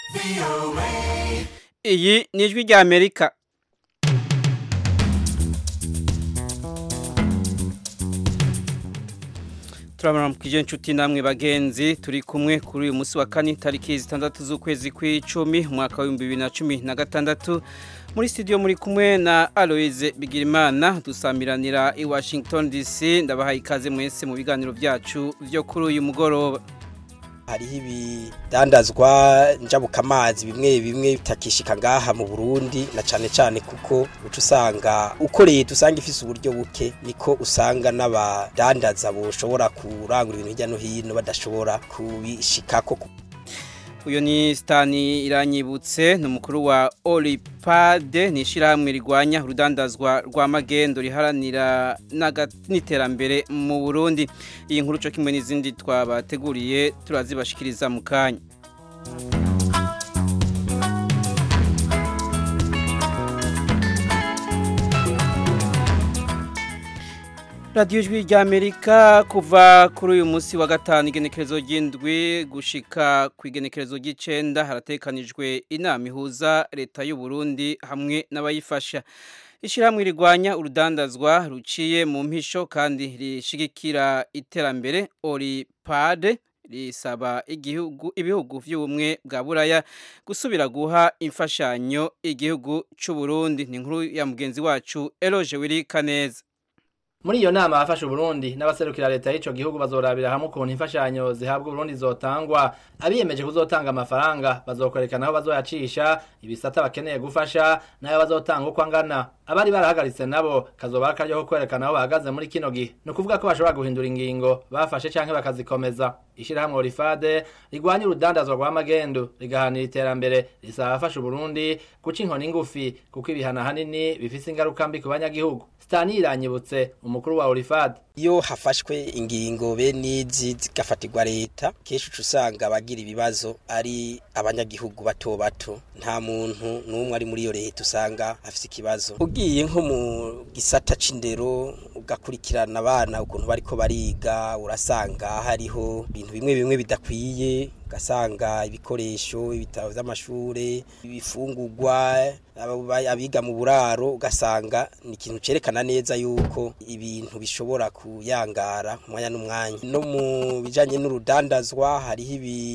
iyi ni ijwi rya amerika turabona mukije inshuti namwe bagenzi turi kumwe kuri uyu munsi wa kane tariki zitandatu z'ukwezi kw'icumi umwaka w'ibihumbi bibiri na cumi na gatandatu muri studio muri kumwe na Aloise Bigirimana dusamiranira i Washington DC ndabahaye ikaze mwese mu biganiro byacu byo kuri uyu mugoroba hariho ibidandazwa njabukamazi bimwe bimwe bitakishika ngaha mu Burundi na cane cane kuko uca usanga ukoreye usanga ifise uburyo buke niko usanga n'abadandaza boshobora kurangura ibintu hirya no hino badashobora kubishikako uyu ni Stani iranyibutse ni umukuru wa Olipade ni ishyirahamwe rigwanya urudandazwa rwa magendo riharanira n'iterambere mu Burundi iyi nkuru cyo kimwe n'izindi twabateguriye turazibashikiriza mu kanya radiyo ijwi rya amerika kuva kuri uyu munsi wa gatanu igenekerezo ry'indwi gushika ku igenekerezo ry'icenda haratekanijwe inama ihuza leta y'u Burundi hamwe n'abayifasha ishyirahamwe rigwanya urudandazwa ruciye mu mpisho kandi rishigikira iterambere oripade risaba igihugu ibihugu by'ubumwe bwa buraya gusubira guha imfashanyo igihugu cy'u Burundi ni inkuru ya mugenzi wacu Eloge Wirika neza muri iyo nama abafasha Burundi n'abaserukira leta y'ico gihugu bazorabira hamwe ukuntu imfashanyo zihabwa Burundi zotangwa abiyemeje kuzotanga amafaranga bazokwerekana aho bazoyacisha ibisata bakeneye gufasha nayo bazotanga uko angana abari barahagaritse nabo kazoba akaryo ko kwerekana aho bahagaze muri kino gihe ni ukuvuga ko bashobora guhindura ingingo bafashe canke bakazikomeza ishirahamwe Orifade rigwanya urudandazwa rwa magendu rigahanira iterambere risaba abafasha Burundi guca inkoni ngufi kuko ibihana hanini bifise ingaruka mbi ku banyagihugu Stani iranyibutse umukuru wa Orifade iyo hafashwe ingingo bene izi zigafatirwa leta kenshi uca usanga abagira ibibazo ari abanyagihugu bato bato nta muntu n'umwe ari muri iyo leta usanga afise ikibazo ugiye nko mu gisata c'indero ugakurikirana abana ukuntu bariko bariga urasanga hariho ibintu bimwe bimwe bidakwiye ugasanga ibikoresho ibitabo vy'amashure ibifungurwa abiga mu buraro ugasanga ni ikintu cerekana neza yuko ibintu bishobora kuyangara umwanya n'umwanya no mu bijanye n'urudandazwa hariho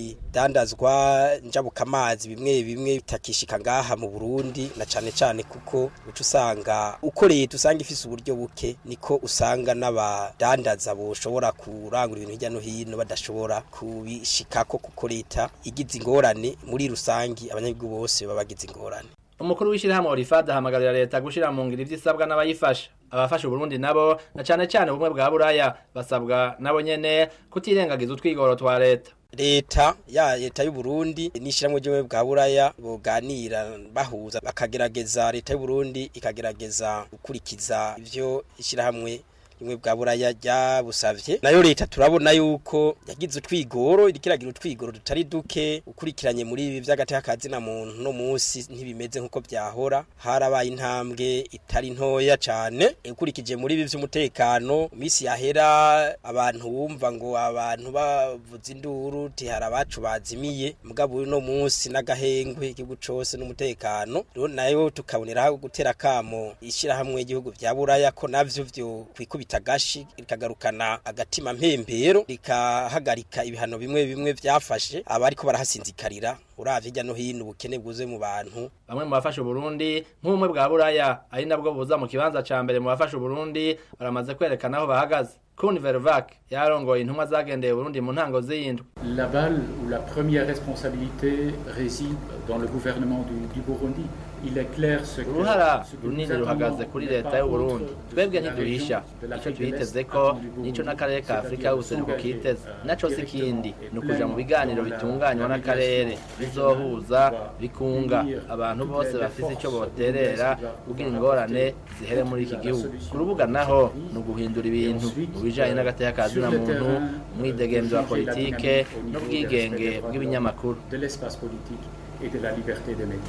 ibidandazwa njabukamazi bimwe bimwe bitakishika ngaha mu Burundi na cane cane kuko uca usanga ukoreye usanga ifise uburyo buke niko usanga n'abadandaza boshobora kurangura ibintu hirya no hino badashobora kubishikako kuko leta igize ingorane muri rusangi abanyagihugu bose baba bagize ingorane umukuru w'ishyirahamwe Orifade ahamagarira leta gushira mu ngiro ivy'isabwa n'abayifasha abafasha Burundi nabo na cane cane ubumwe bwa buraya basabwa nabo nyene kutirengagiza utwigoro twa leta leta ya leta y'u Burundi n'ishiramwe ryo bwa buraya boganira bahuza bakagerageza leta y'u Burundi ikagerageza gukurikiza ivyo ishirahamwe rimwe bwa buraya ryabusavye nayo leta turabona yuko yagize utwigoro irikiragira utwigoro tutari duke ukurikiranye muri ibi vy'agateka na muntu no musi ntibimeze nkuko byahora harabaye intambwe itari ntoya cane ukurikije muri ibi vy'umutekano misi yahera abantu bumva ngo abantu bavuza induru ti hari abacu bazimiye mugabo no musi n'agahengwe igihugu cose n'umutekano rero nayo tukabonera gutera kamo ishirahamwe igihugu vya buraya ko navyo vyo kwikubita gashi rikagarukana agatima mpembero rikahagarika ibihano bimwe bimwe vyafashe abariko barahasinzikarira uravye hirya no hino ubukene bwuze mu bantu bamwe mu bafasha Burundi nk'umwe bwa buraya ari nabwo buza mu kibanza ca mbere mu bafasha Burundi baramaze kwerekana aho bahagaze Kun Vervac yarongoye intumwa zagendeye Burundi mu ntango z'iyindwi La balle ou la première responsabilité réside dans le gouvernement du, du Burundi uruhara runini ruhagaze kuri leta y'u Burundi twebwe ntiduhisha icyo twiteze ko nico n'akarere ka Afurika y'ubuseruko kiteze naco si kindi ni ukuja mu biganiro bitunganywa n'akarere bizohuza bikunga abantu bose bafise ico boterera kugira ingorane zihere muri iki gihugu ku rubuga naho ni uguhindura ibintu mu bijanye n'agateka ka zina muntu umwidegemvyo wa politike n'ubwigenge bw'ibinyamakuru et de la liberté des médias.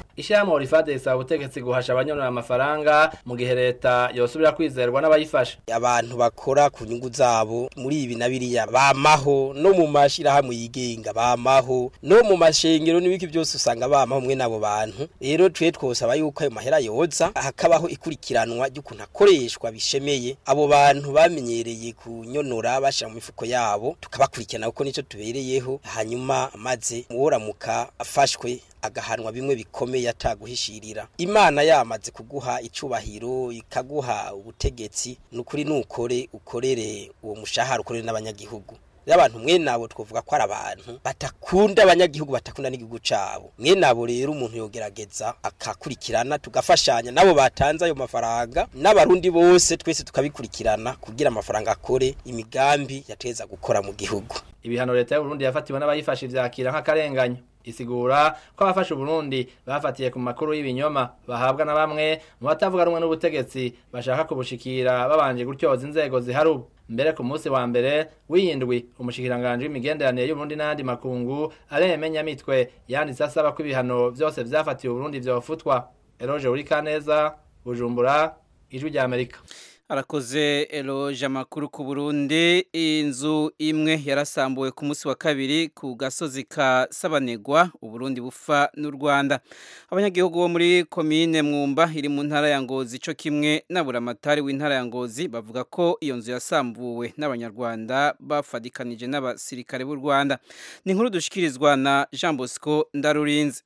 ishyirahamwe orifade risaba ubutegetsi guhasha abanyonora amafaranga mu gihe leta yosubira kwizerwa n'abayifasha abantu bakora ku nyungu zabo muri ibi na biriya bamaho no mu mashirahamwe yigenga bamaho no mu mashengero n'ibiki byose usanga bamaho mwe nabo bantu rero twe twosaba yuko ayo mahera yoza hakabaho ikurikiranwa ry'ukuntu akoreshwa bishemeye abo bantu bamenyereye kunyonora bashira mu mifuko yabo tukabakurikirana kuko nico tubereyeho hanyuma maze muworamuka afashwe agahanwa bimwe bikomeye ataguhishirira imana yamaze kuguha icubahiro ikaguha ubutegetsi nukuri nukore ukorere uwo mushahara ukorere n'abanyagihugu rero abantu mwe nabo twovuga ko ari abantu batakunda abanyagihugu batakunda n'igihugu cabo mwe nabo rero umuntu yogerageza akakurikirana tugafashanya nabo batanze ayo mafaranga n'abarundi bose twese tukabikurikirana kugira amafaranga akore imigambi yateza gukora mu gihugu ibihano leta y'uburundi yafatiwe n'abayifasha ivyakira nk'akarenganyo isigura ko abafasha uburundi bafatiye ku makuru y'ibinyoma bahabwa na bamwe mu batavuga rumwe n'ubutegetsi bashaka kubushikira babanje gutyoza inzego zihari ubu mbere ku munsi wa mbere w'iyindwi umushikiranganje w'imigenderanire y'uburundi n'ayandi makungu aremenya mitwe yanditse asaba ko ibihano vyose vyafatiwe uburundi vyofutwa eroje urikaneza bujumbura ijwi rya amerika arakoze eloge amakuru ku burundi inzu imwe yarasambuwe ku munsi wa kabiri ku gasozi ka sabanegwa uburundi bufa n'u rwanda abanyagihugu bo muri komine mwumba iri mu ntara ya ngozi cyo kimwe n'aburamatari w'intara ya ngozi bavuga ko iyo nzu yasambuwe n'abanyarwanda bafadikanije n'abasirikare b'u rwanda ni inkuru dushikirizwa na jean bosco ndarurinze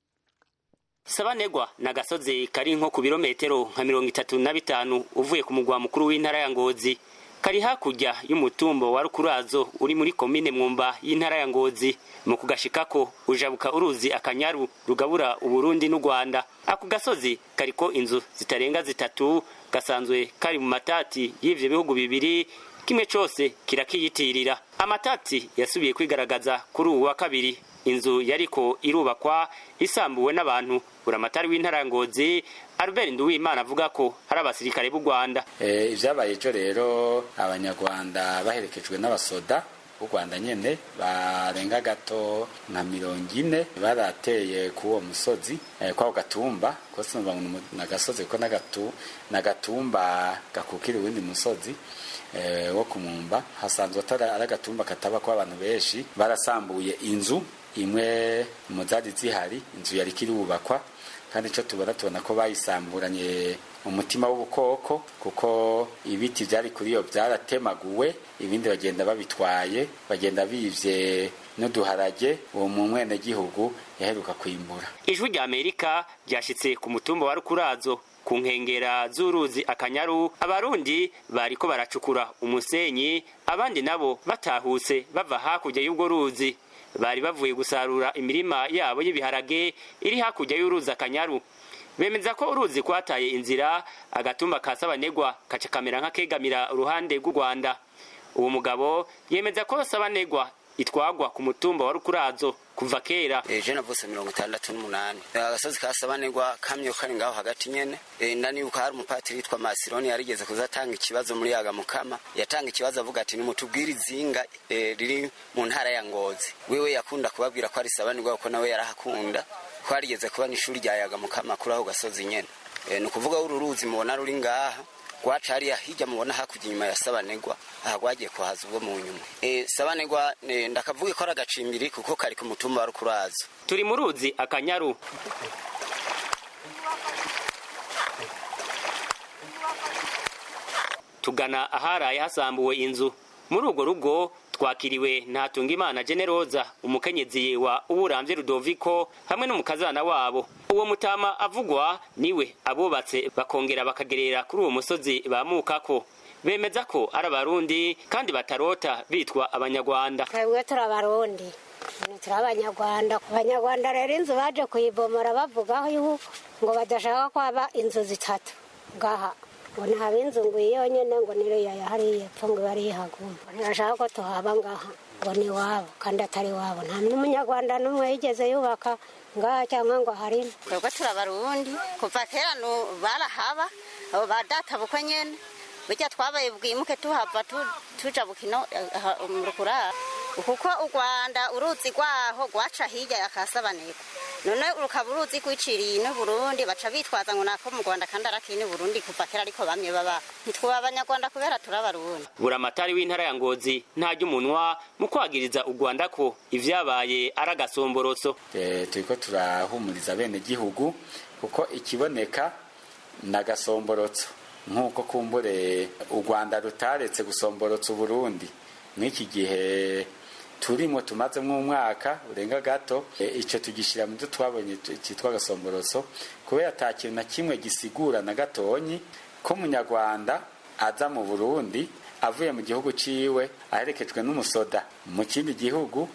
Sabanegwa na gasozi kari nko ku birometero nka mirongo itatu na bitanu uvuye ku mugwa mukuru w'intara ya Ngozi kari hakurya y'umutumbo wa Rukurazo uri muri komine Mwumba y'intara ya Ngozi mu kugashikako ujabuka uruzi akanyaru rugabura Uburundi n'u Rwanda ako gasozi kariko inzu zitarenga zitatu gasanzwe kari mu matati y'ivyo bihugu bibiri kimwe cose kirakiyitirira amatati yasubiye kwigaragaza kuri uwu wa kabiri inzu yariko irubakwa isambuwe n'abantu buramatari w'intara ya ngozi Albert Nduwimana avuga ko hari abasirikare b'u Rwanda eh ivyabaye ejo rero abanyarwanda baherekejwe n'abasoda b'u Rwanda nyene barenga gato nka mirongo ine barateye ku uwo musozi eh, kwako gatumba kose na gasozi ko nagatu nagatumba gakukira uwundi musozi eh, wo kumumba hasanzwe atari agatumba kataba ko abantu benshi barasambuye inzu imwe mu zari zihari inzu yari kirubakwa kandi icyo tubona tubona ko bayisamburanye umutima w'ubukoko kuko ibiti byari kuri iyo byaratemaguwe ibindi bagenda babitwaye bagenda bivye n'uduharage uwo mu mwenegihugu yaheruka kwimbura ijwi rya amerika ryashitse ku mutumba wa rukurazo ku nkengera z'uruzi akanyaru abarundi bariko baracukura umusenyi abandi nabo batahutse bava hakurya y'ubwo ruzi bari bavuye gusarura imirima yabo y'ibiharage iri hakurya y'uruzi akanyaru bemeza ko uruzi kwataye inzira agatumba ka sabanegwa kaca kamera nk'akegamira uruhande rw'u rwanda uwo mugabo yemeza ko sabanegwa itwagwa ku mutumba wa rukurazo kuva kera eje navutse mirongo itandatu n'umunani agasozi ka sabanegwa kamye kari ngaho hagati nyene e, ndanibuka hari umupatiri yitwa masironi yarigeze kuzatanga ikibazo muri yaga mukama yatanga ikibazo avuga ati nimutubwire izinga e, riri mu ntara ya ngozi wewe yakunda kubabwira ko ari sabanegwa kuko nawe yarahakunda ko harigeze kuba n'ishuri rya yaga mukama kuri aho gasozi nyene e, ni ukuvuga uru ruzi mubona ruri ngaha rwaca hariya hirya mubona hakurya inyuma ya sabanegwa aha rwagiye kuhaza ubwo mu nyuma e, sabanegwa e, ndakavuga ko ari agacimbiri kuko kari ku mutumba wa rukurazo turi mu ruzi akanyaru tugana aharaye hasambuwe inzu muri urwo rugo twakiriwe ntatungimana generoza umukenyezi wa uburamvye rudoviko hamwe n'umukazana wabo uwo mutama avugwa niwe abubatse bakongera bakagerera kuri uwo musozi bamukako bemeza ko ari abarundi kandi batarota bitwa abanyarwanda twebwe turi abarundi turi abanyarwanda abanyarwanda rero inzu baje kuyibomora bavugaho yuko ngo badashaka ko haba inzu zitatu ngaha ngo ntihaba inzu ngo iyi yonyine ngo niriya yahariye epfo ngo ibe yihaguma ntibashaka ko tuhaba ngaha ngo ni iwabo kandi atari iwabo nta n'umunyarwanda n'umwe yigeze yubaka ngaha cyangwa ngo harimo twebwe turi abarundi kuva kera barahaba abo ba data bukwe nyene burya twabaye bwimuke tuhava tuja bukino mu rukurara kuko u rwanda uruzi rwaho rwaca hirya yakasabanirwa none rukaba uruzi rwiciriye n'uburundi baca bitwaza ngo nako mu rwanda kandi arakini burundi kuva kera ariko bamwe baba ntitwuba abanyarwanda kubera turi abarundi buramatari w'intara ya ngozi ntajya umunwa mu kwagiriza u rwanda ko ivyabaye ari agasomborotso Eh, turiko turahumuriza bene gihugu kuko ikiboneka ni agasomborotso nk'uko kumbure u rwanda rutaretse gusomborotsa uburundi nk'iki gihe turimo tumazemo umwaka urenga gato e, ico tugishyira mu byo twabonye tu- cyitwa agasomborotso kubera ata kintu na kimwe gisigura na gatonyi ko umunyarwanda aza mu burundi avuye mu gihugu ciwe aherekejwe n'umusoda mu kindi gihugu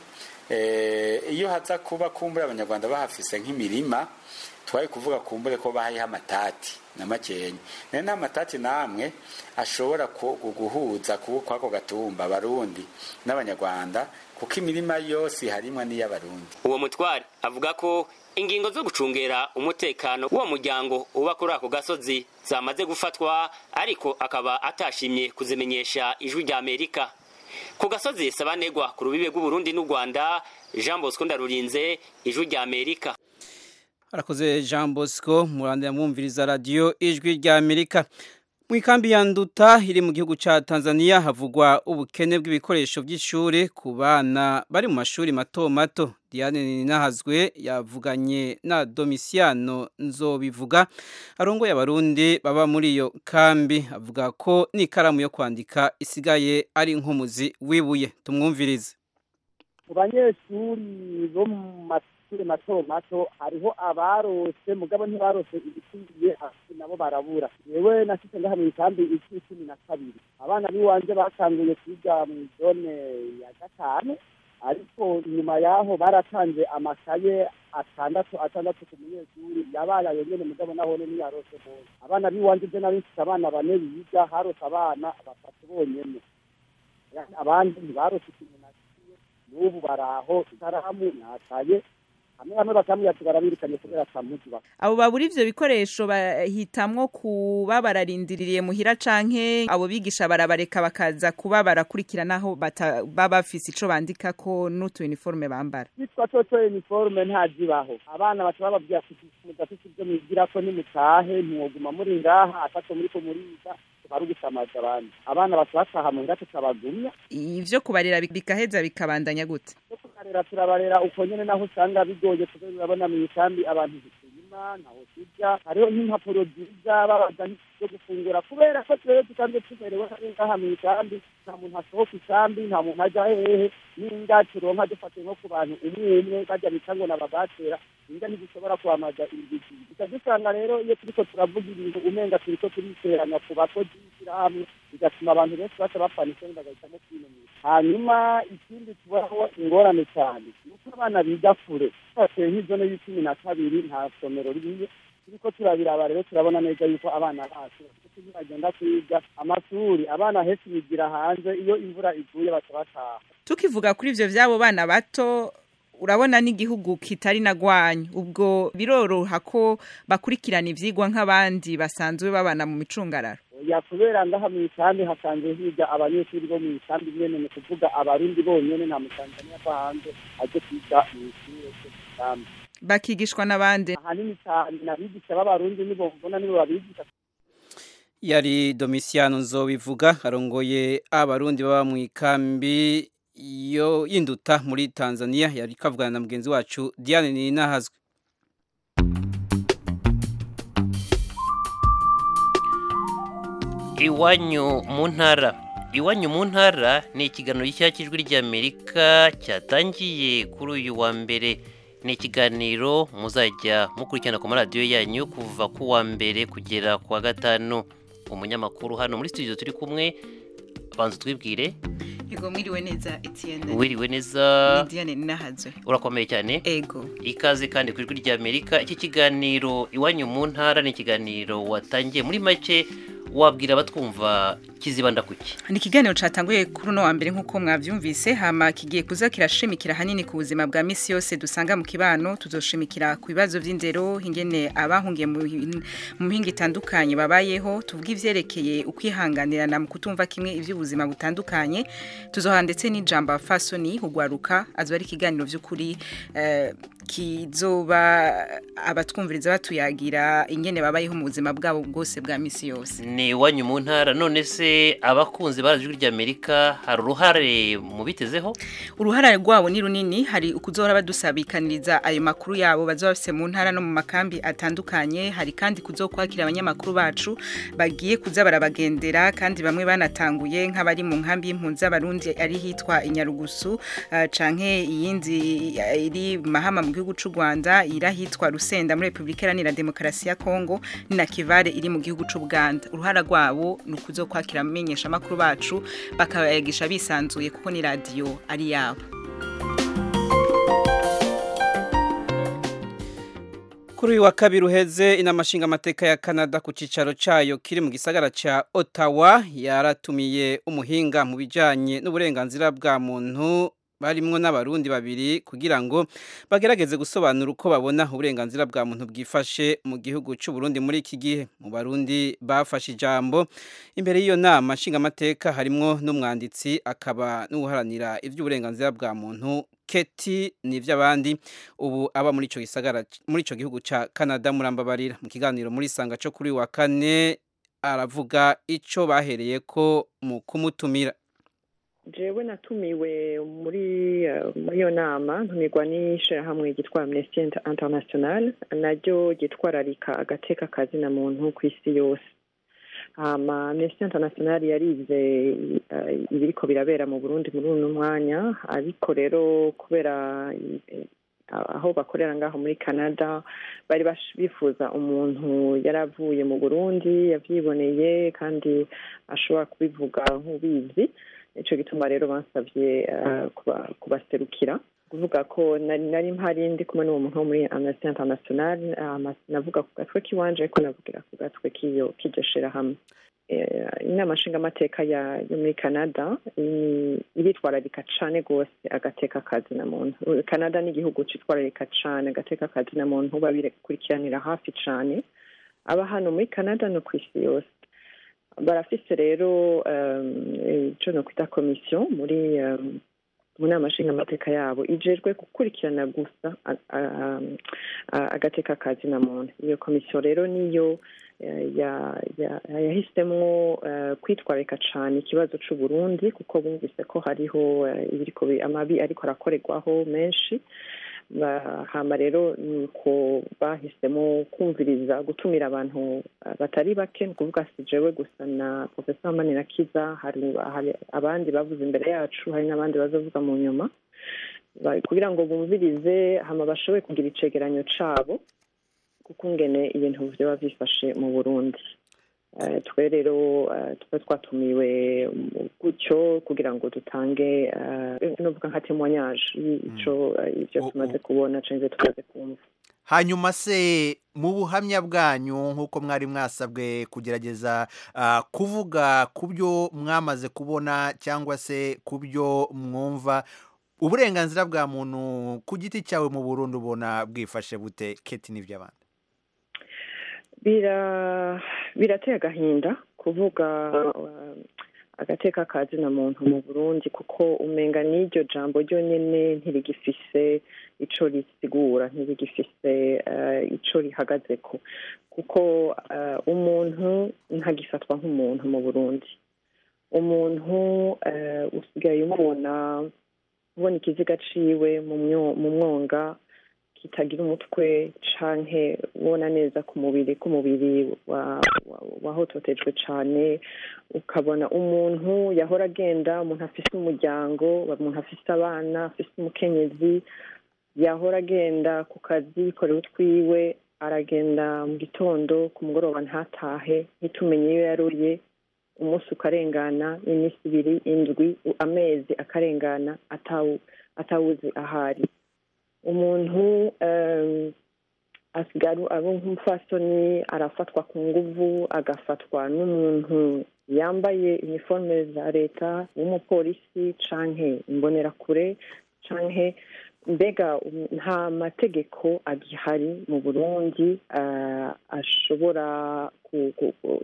eh, iyo haza kuba kumbure abanyarwanda bahafise nk'imirima twari kuvuga kumbure ko bahayeho amatati na makenya nayo nta matati namwe ashobora ku- gu- guhuza ku- kw'ako gatumba abarundi n'abanyarwanda kuko imirima yose harimwo n'iy'abarundi uwo mutware avuga ko ingingo zo gucungera umutekano w'uwo muryango uba kuri ako gasozi zamaze gufatwa ariko akaba atashimye kuzimenyesha ijwi rya amerika ku gasozi sabanegwa ku rubibe rw'uburundi n'u rwanda jean bosco ndarurinze ijwi rya amerika Arakoze Jean Bosco murandira mwumviriza radio ijwi rya Amerika. Mu ikambi ya Nduta iri mu gihugu ca Tanzania havugwa ubukene bw'ibikoresho by'ishuri ku bana bari mu mashuri mato mato. Diane Ninahazwe yavuganye na Domiciano Nzobivuga arongoye abarundi baba muri iyo kambi avuga ko n'ikaramu yo kwandika isigaye ari nk'umuzi wibuye. Tumwumvirize. mu banyeshuri bo mu mashuri mato mato hariho abarose mugabo ntibarose ibikwiye hasi nabo barabura yewe nashitse ngaha mu ikambi iki cumi na kabiri abana b'iwanje batanguye kwiga mu zone ya gatanu ariko nyuma yaho baratanze amakaye atandatu atandatu ku munyeshuri yabaye ayo nyene mugabo nahone ntiyarose bose abana b'iwanje je nari mfise abana bane biga harose abana batatu bonyene abandi ntibarose ikintu na kimwe n'ubu baraho ikaramu nataye hamwe hamwe bakamwiyacu barabirikanye kubera atamuzi bafite abo babura ivyo bikoresho bahitamwo kuba bararindiriye muhira canke abo bigisha barabareka bakaza kuba barakurikiranaho bata- baba bafise ico bandikako n'utu uniforme bambara bitwa toto uniforme ntazibaho abana baca bababwira ati mudafite ibyo mwigirako nimutahe ntiwoguma muri ngaha ataco muriko muriga bari ugusamaza abandi abana baca bataha mu ngace tukabagumya ivyo kubarira bi- bigaheza bikabandanya gute tukarera turabarera uko nyene naho usanga bigoye kubera urabona mu ikambi abantu ntituyima ntaho tujya hariho nk'impapuro nziza babaza zo gufungura kubera ko twebwe dusanzwe tumerewe nabi ngaha mu ikambi nta muntu asohoka ikambi nta muntu ajya hehe n'inda turonka dufatiye nko ku bantu umwe umwe bajya bita ngo nababatera inda ntizishobora kwamaza inzigi gusa dusanga rero iyo turiko turavuga ibintu umenga turiko turiteranya ku bakozi b'ishyirahamwe bigatuma abantu benshi baca bapfana isoni bagahitamo kwinumira hanyuma ikindi tubaho ingorane cyane ni uko abana biga kure twateye nk'izone y'icumi na kabiri nta somero ririyo turiko turabiraba rero turabona neza yuko abana bacu kuko iyo bagenda kwiga amashuri abana henshi bigira hanze iyo imvura iguye baca bataha tukivuga kuri ivyo vy'abo bana bato urabona n'igihugu kitari na gwanyu ubwo biroroha ko bakurikirana ivyigwa nk'abandi basanzwe babana mu micungararo ya kubera ngaha mu ikambi hasanzwe higa abanyeshuri bo mu ikambi nyene ni kuvuga abarundi bonyene nta mutanzaniya ava hanze aje kwiga mu ishure ryo mu ikambi bakigishwa n'abandi ahanini cyane n'abigisha b'abarundi nibo mbona nibo babigisha yari Domiciano Nzobivuga arongoye abarundi baba mu ikambi yo y'induta muri Tanzania yari kavugana na mugenzi wacu Diane Ninahazwe iwanyu mu ntara iwanyu mu ntara ni ikiganiro gishya cy'ijwi ry'amerika cyatangiye kuri uyu wa mbere ni ikiganiro muzajya mukurikirana ku maradiyo yanyu kuva ku wa mbere kugera ku wa gatanu umunyamakuru hano muri studio turi kumwe banza twibwire Ego mwiriwe neza Etienne. wiriwe neza Ni Diane Ninahazwe. urakomeye cyane Ego. ikaze kandi ku ijwi ry'amerika iki kiganiro iwanyu mu ntara ni ikiganiro watangiye muri make wabwira abatwumva kizibanda kuki ni ikiganiro cyatanguye kuri uno wa mbere nk'uko mwabyumvise hama kigiye kuza kirashimikira hanini ku buzima bwa misi yose dusanga mu kibano tuzoshimikira ku bibazo by'indero ingene abahungiye mu mihinga itandukanye babayeho tuvuga ivyerekeye ukwihanganirana mu kutumva kimwe iby'ubuzima butandukanye tuzoha ndetse n'ijambo fasoni hugwaruka azoba ari ikiganiro by'ukuri eh, kizoba abatwumviriza batuyagira ingene babayeho mu buzima bwabo bwose bwa misi yose ni iwanyu mu ntara none se abakunzi barazijwi ry'amerika hari uruhare mu bitezeho uruhare rwabo ni runini hari ukuzohora badusabikaniriza ayo makuru yabo bazoba bafise mu ntara no mu makambi atandukanye hari kandi kuzokwakira abanyamakuru bacu bagiye kuza barabagendera kandi bamwe banatanguye nk'abari mu nkambi y'impunzi z'abarundi ari hitwa inyarugusu uh, canke iyindi uh, iri mahama mu gihugu c'u Rwanda irahitwa Rusenda muri Republika Iharanira Demokarasi ya Kongo ni na Kivare iri mu gihugu c'u Buganda uruhara rwabo ni ukuzokwakira amenyesha amakuru bacu bakayagisha bisanzuye kuko ni radio ari yabo Kuri uyu wa kabiri uheze inama nshingamateka ya Canada ku cicaro cayo kiri mu gisagara ca Ottawa yaratumiye umuhinga mu bijanye n'uburenganzira bwa muntu barimwo n'abarundi babiri kugira ngo bagerageze gusobanura uko babona uburenganzira bwa muntu bwifashe mu gihugu cy'u Burundi muri iki gihe mu barundi bafashe ijambo imbere y'iyo nama nshingamateka harimwo n'umwanditsi akaba n'uharanira iby'uburenganzira bwa muntu Keti n'ivy'abandi ubu aba muri ico gisagara muri ico gihugu ca Canada murambabarira mu kiganiro muri sanga cyo kuri wa kane aravuga ico bahereye ko mu kumutumira jewe natumiwe muri muri iyo nama ntumirwa n'ishirahamwe ryitwa amnesty international naryo ryitwararika agateka kazina muntu ku isi yose hama amnesty international yarize ibiriko birabera mu burundi muri uno mwanya ariko rero kubera aho bakorera ngaho muri canada bari bifuza umuntu yari avuye mu burundi yavyiboneye kandi ashobora kubivuga nk'ubizi nicyo gituma rero bansabye kubaserukira kuvuga ko nari mpari ndi kumwe n'uwo muntu wo muri amnesty international navuga ku gatwe k'iwanje ariko navugira ku gatwe k'iyo k'iryo shirahamwe inama nshingamateka yo muri canada iritwararika cane rwose agateka kazi na muntu canada ni igihugu citwararika cane agateka kazi na muntu babikurikiranira hafi cane aba hano muri canada no ku isi yose barafise rero ico no kwita komisiyo muri mu nama nshingamateka yabo ijejwe gukurikirana gusa agateka kazi na muntu iyo komisiyo rero niyo yahisemwo kwitwararika cane ikibazo c'uburundi kuko bumvise ko hariho amabi ariko arakorerwaho menshi hama rero nuko bahisemo kumviriza gutumira abantu batari bake ni ukuvuga si jewe gusa na profesa manirakiza hari abandi bavuze imbere yacu hari n'abandi bazavuga mu nyuma kugira ngo bumvirize hama bashobore kugira icegeranyo cabo kuko ngene ibintu vyoba vyifashe mu burundi twe rero tuba twatumiwe gutyo kugira ngo dutange nuvuga nka témoignage ico ivyo tumaze kubona canke tumaze kumva hanyuma se mu buhamya bwanyu nk'uko mwari mwasabwe kugerageza kuvuga ku byo mwamaze kubona cyangwa se ku byo mwumva uburenganzira bwa muntu ku giti cyawe mu Burundi ubona bwifashe bute keti n'iby'abandi birateye agahinda kuvuga agateka kazi na muntu mu burundi kuko umenga n'iryo jambo ryonyine ntirigifise ico risigura ntirigifise ico rihagaze ko kuko umuntu ntagifatwa nk'umuntu mu burundi umuntu usigaye umubona ubona ikiziga ciwe mu mwonga kitagira umutwe canke ubona neza ku mubiri k'umubiri wahototejwe cane ukabona umuntu yahora agenda umuntu afise umuryango umuntu afise abana afise umukenyezi yahora agenda ku kazi yikorera utwiwe aragenda mu gitondo ku mugoroba ntatahe ntitumenye iyo yaruye umunsi ukarengana iminsi ibiri indwi amezi akarengana atawuzi ahari umuntu asigara abo nk'umufasoni arafatwa ku nguvu agafatwa n'umuntu yambaye iniforume za leta w'umupolisi canke imbonerakure canke mbega um, nta mategeko agihari mu burundi uh, ashobora ku, ku, ku,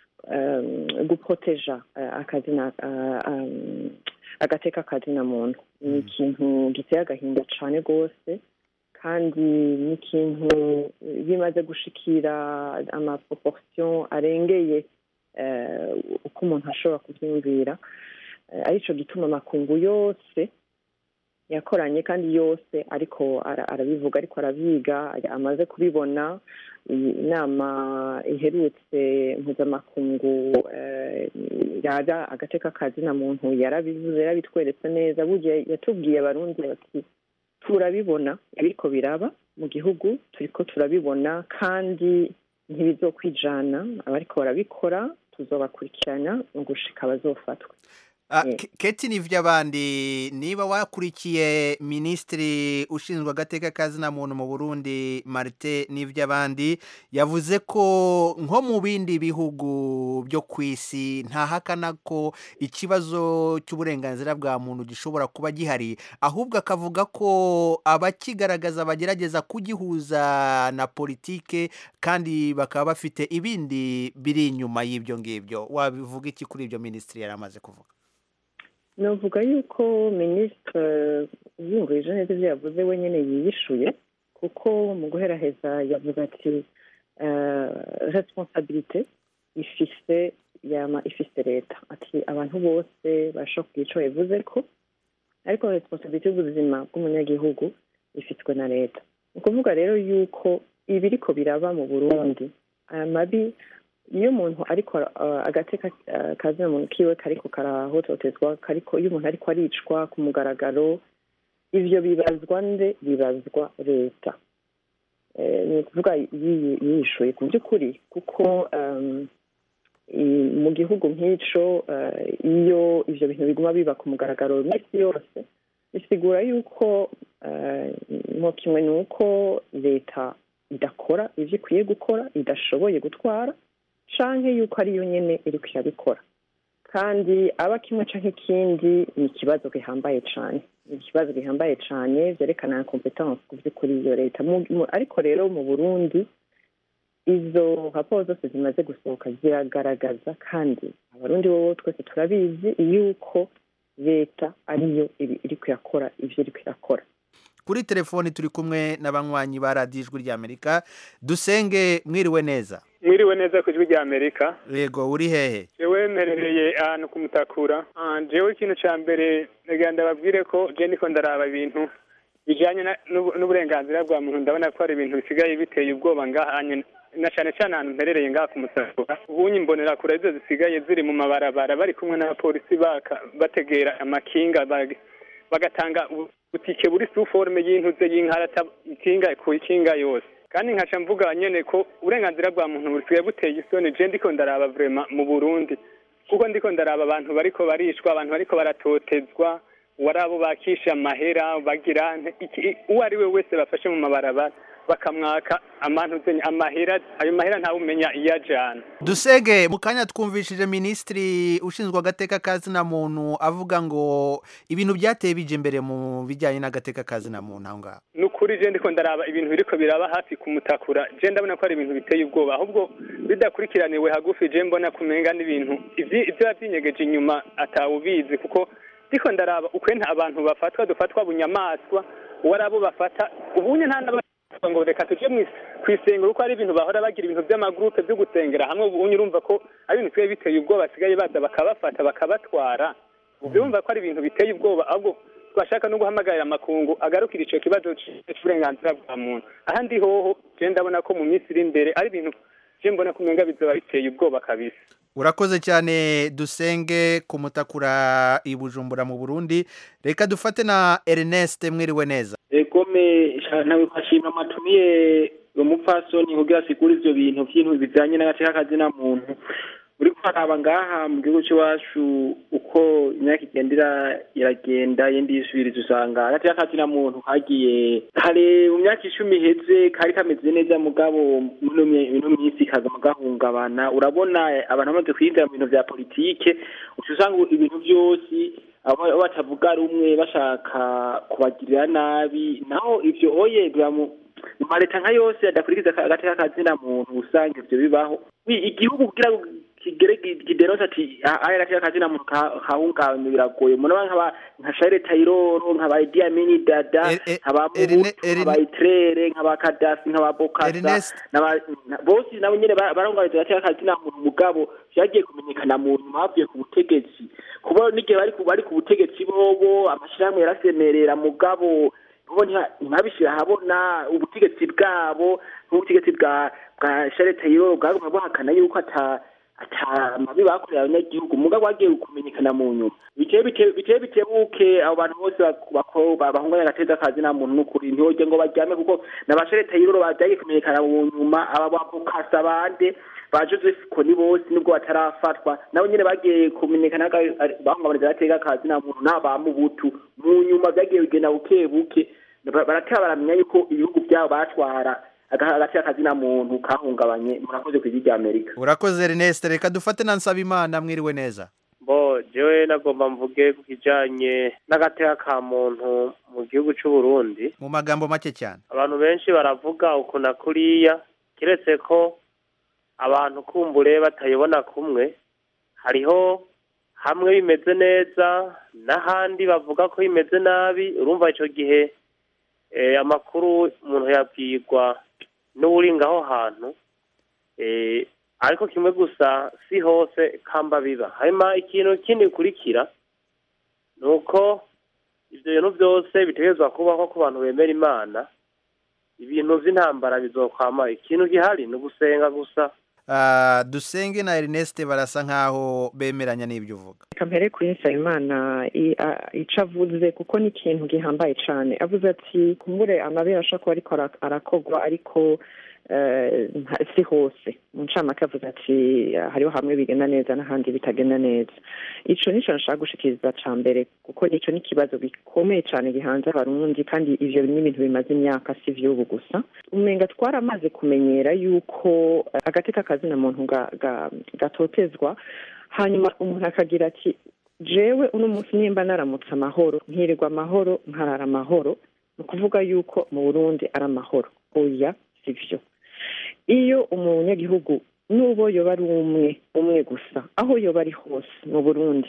um, guproteja uh, akazina uh, um, agateka akazina muntu ni ikintu giteye agahinda cane rwose kandi ni ikintu bimaze gushikira amaproportion arengeye eh, uko umuntu ashobora kubyumvira Eh, arico gituma amakungu yose yakoranye kandi yose ariko ara- arabivuga ariko arabiga amaze kubibona iyi inama iherutse mpuzamakungu eh, yaga agateka kazina muntu yarabivuze yarabitweretse neza burya yatubwiye abarundi bati turabibona ibiriko biraba mu gihugu turiko turabibona kandi ntibizokwijana abariko barabikora tuzobakurikirana mu gushika bazofatwa Ah, Ke- Keti Nivyabandi niba wakurikiye minisitiri ushinzwe agateka kazina muntu mu Burundi Martin Nivyabandi yavuze ko nko mu bindi bihugu byo ku isi ntahakana ko ikibazo cy'uburenganzira bwa muntu gishobora kuba gihari ahubwo akavuga ko abakigaragaza bagerageza kugihuza na politike kandi bakaba bafite ibindi biri inyuma y'ibyo ngibyo wabivuga iki kuri ibyo minisitiri yari amaze kuvuga navuga yuko minisitiri yumvise neza ibyo yavuze wenyine yiyishuye kuko mu guheraheza yavuze ati responsabilite ifise yama ifise leta ati abantu bose bashobora kugira icyo bivuze ko ariko responsabilite y'ubuzima bw'umunyagihugu ifitwe na leta ni ukuvuga rero yuko ibiriko biraba mu burundi aya mabi iyo umuntu ariko uh, agateka uh, kazina muntu kiwe kariko karahototezwa kariko iyo umuntu ariko aricwa ku mugaragaro ivyo bibazwa nde bibazwa leta eh, ni ukuvuga yiyi- yiyishuye ku by'ukuri kuko um, i- mu gihugu nk'ico eh, iyo ivyo bintu biguma biba ku mugaragaro iminsi yose bisigura yuko eh, mo kimwe ni uko leta idakora ivyo ikwiye gukora idashoboye gutwara canke yuko ariyo nyene iriko irabikora kandi aba kimwe canke ikindi ni ikibazo gihambaye cane ni ikibazo gihambaye cane vyerekana competence ku vy'ukuri iyo leta Mu- mu- ariko rero mu burundi izo raporo zose zimaze gusohoka ziragaragaza kandi abarundi bobo twese turabizi yuko leta ariyo iri- iriko irakora ivyo iriko irakora kuri telefoni turi kumwe n'abanywanyi ba radiyo ijwi ry'amerika dusenge mwiriwe neza mwiriwe neza ku ijwi rya amerika yego uri hehe jewe mperereye ahantu ku mutakura Ah, jewe ikintu ca mbere reka ndababwire ko je ndiko ndaraba ibintu bijanye na- n'ubu- n'uburenganzira bwa muntu ndabona ko hari ibintu bisigaye biteye ubwoba ngahanye na cane cane ahantu mperereye ngaha ku mutakura ubunye imbonera kure zo zisigaye ziri mu mabarabara bari kumwe n'abapolisi baka bategera amakinga bag- bagatanga ubutike buri suforme y'intuze y'inkarata ikinga ku ikinga yose kandi nkaca mvuga nyene ko uburenganzira bwa muntu busigaye buteye isoni je ndiko ndaraba vrema mu burundi kuko ndiko ndaraba abantu bariko barishwa abantu bariko baratotezwa wari abo bakisha amahera bagira nte- iki- uwo ari we wese bafashe mu mabarabara bakamwaka amantuze amahera ayo mahera ntawumenya iyo ajana dusenge mu kanya twumvishije minisitiri ushinzwe agateka kazina muntu avuga ngo ibintu byateye bije imbere mu bijyanye n'agateka kazina muntu aho ngaho ni ukuri je ndiko ndaraba ibintu biriko biraba hafi kumutakura je ndabona ko ari ibintu biteye ubwoba ahubwo bidakurikiraniwe hagufi je mbona kumenga n'ibintu ivyi- ivyo byinyegeje inyuma atawubizi kuko ndiko ndaraba ukwenta abantu bafatwa dufatwa bunyamaswa uwari abo bafata ubunye nta n'aba ngo reka tuje mu kwisengero kuko ari ibintu bahora bagira ibintu by'amagurupe byo gusengera hamwe ubunye urumva ko ari ibintu biba biteye ubwoba basigaye baza bakabafata bakabatwara ubyumva ko ari ibintu biteye ubwoba ahubwo twashaka no guhamagarira amakungu agarukira ico kibazo c'uburenganzira bwa muntu ahandi hoho je ndabona ko mu minsi iri imbere ari ibintu je mbona ko umenga bizoba biteye ubwoba kabisa urakoze cyane dusenge ku mutakura i bujumbura mu burundi reka dufate na ernest mwiriwe neza egome ntawe kwashima amatumiye umupfasoni kugira asigure ivyo bintu vy'intu bijanye n'agateka kazina muntu uri kuraba ngaha mu gihugu cy'iwacu uko imyaka igenda iragenda yindi yisubiriza usanga hagati y'akazi na muntu hagiye kare mu myaka icumi iheze kari kameze neza mugabo muno minsi kagama gahungabana urabona abantu bamaze kwinjira mu bintu vya politike uca usanga ibintu byose abo batavuga rumwe bashaka kubagirira nabi naho ivyo oye biramu mu maleta nka yose adakurikiza agati k'akazi na muntu usanga ivyo bibaho igihugu kugira kigere kideronsa ati aya gati k'akazi na muntu kahungabanye biragoye muraba nkaba nka Charles Taylor nkaba Idi Amin Dada nkaba Mubutu nkaba Itrere nkaba Kadafi nkaba Bokasa bose nabo nyene barungabije gati k'akazi na muntu mugabo vyagiye kumenyekana mu nyuma bavuye ku butegetsi kuba n'igihe bari bari ku butegetsi bobo amashirahamwe yarasemerera mugabo bo ntibabishira habona ubutegetsi bwabo n'ubutegetsi bwa bwa Charles Taylor bwaguma buhakana yuko ata ata mabi bakorera abanyagihugu mugabo wagiye kumenyekana mu nyuma biteye biteye bitebuke abo bantu bose bahunganya agateza kazi nta muntu n'ukuri ntihoje ngo baryame kuko na ba Charles Taylor bagiye kumenyekana mu nyuma aba bakasa bande ba Joseph Kony bose nubwo batarafatwa nabo nyene bagiye kumenyekana bahungabaniza agateka kazi nta muntu n'aba mubutu mu nyuma byagiye bigenda buke buke baratera baramenya yuko ibihugu byabo batwara agati akazi na muntu kahungabanye murakoze ku rya Amerika urakoze Ernest reka dufate na Nsabimana mwiriwe neza bo jewe nagomba mvuge ku kijanye n'agateka ka muntu mu gihugu c'u Burundi mu magambo make cyane abantu benshi baravuga uku na kuriya kiretse ko abantu kumbure batayibona kumwe hariho hamwe bimeze neza n'ahandi bavuga ko bimeze nabi urumva ico gihe amakuru umuntu yabwirwa n'uri ngaho hantu ariko kimwe gusa si hose kamba biba hanyuma ikintu kindi gikurikira ni uko ibyo bintu byose bitegerezwa kubaho ku bantu bemera imana ibintu by'intambara bizokwama ikintu gihari ni ugusenga gusa dusenge na Ernest barasa nkaho bemeranya n'ibyo uvuga reka mbere kuri Nsabimana icyo avuze kuko ni ikintu gihambaye cyane avuze ati kumbure amabere ashobora kuba ariko arakogwa ariko si hose mu ncamake avuze ati hariho hamwe bigenda neza n'ahandi bitagenda neza icyo nicyo nashaka gushikiriza cya mbere kuko nicyo ni ikibazo gikomeye cyane gihanze abarundi kandi ibyo ni ibintu bimaze imyaka si iby'ubu gusa umenga twaramaze kumenyera yuko agati k'akazina muntu gatotezwa hanyuma umuntu akagira ati jewe uno munsi nimba naramutse amahoro nkirirwa amahoro nkarara amahoro ni ukuvuga yuko mu burundi ari amahoro oya si byo iyo umunyagihugu n'ubo yoba ari umwe umwe gusa aho yoba ari hose mu burundi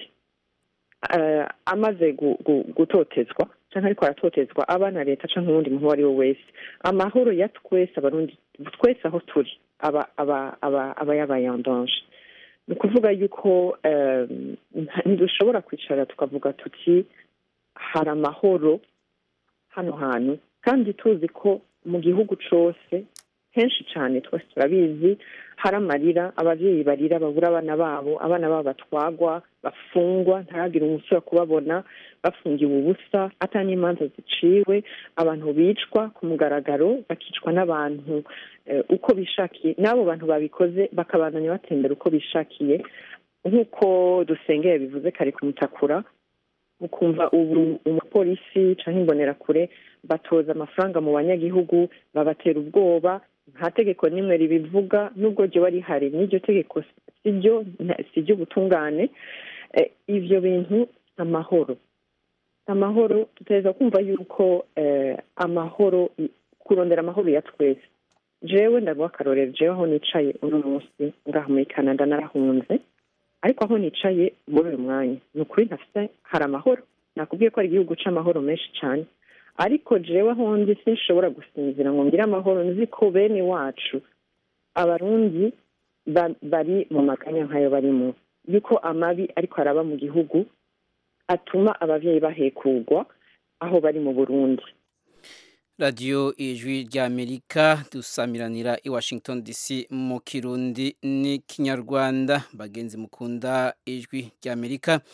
amaze gutotezwa cyangwa ariko aratotezwa aba na leta cyangwa uwundi muntu uwo ari we wese amahoro ya twese abarundi twese aho turi aba aba aba aba yabayandanje ni ukuvuga yuko ntidushobora kwicara tukavuga tuti hari amahoro hano hantu kandi tuzi ko mu gihugu cyose henshi cyane twese turabizi hari amarira ababyeyi barira babura abana babo abana babo batwagwa bafungwa ntihagire umusore kubabona bafungiwe ubusa atari n'imanza ziciwe abantu bicwa ku mugaragaro bakicwa n'abantu uko bishakiye n'abo bantu babikoze bakabandanya batembera uko bishakiye nk'uko dusengeye bivuze kare kumutakura ukumva ubu umupolisi cyangwa imbonerakure batoza amafaranga mu banyagihugu babatera ubwoba nta tegeko n'imwe ribivuga nubwo ryo rihari n'iryo tegeko si ryo si ry'ubutungane ibyo bintu amahoro amahoro tuteza kumva yuko amahoro kurondera amahoro ya twese jewe ndaguha akarorero jewe aho nicaye uno munsi ngaha muri canada narahunze ariko aho nicaye muri uyu mwanya ni ukuri ntafite hari amahoro nakubwiye ko ari igihugu cy'amahoro menshi cyane ariko jewe aho ndi sinshobora gusinzira ngo ngire amahoro nzi ko bene wacu abarundi bari mu maganya nk'ayo barimo yuko amabi ariko araba mu gihugu atuma ababyeyi bahekugwa aho bari mu burundi radiyo ijwi ry'amerika dusamiranira i washington dc mu kirundi n'ikinyarwanda bagenzi mukunda ijwi ry'amerika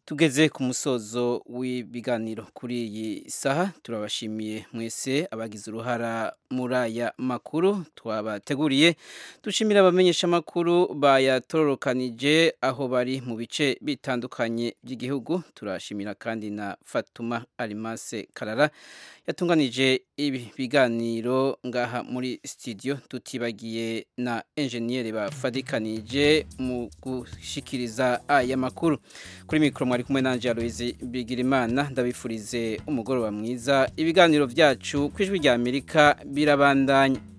tugeze ku musozo w'ibiganiro kuri iyi saha turabashimiye mwese abagize uruhara muri aya makuru twabateguriye dushimira abamenyesha amakuru bayatororokanije aho bari mu bice bitandukanye by'igihugu turashimira kandi na Fatuma Alimase Karara yatunganije ibi biganiro ngaha muri studio tutibagiye na enjeniyeri bafadikanije mu gushikiriza aya makuru kuri mikoro mwari kumwe nanje Aloise Bigirimana ndabifurize umugoroba mwiza ibiganiro byacu kwijwi rya Amerika birabandanya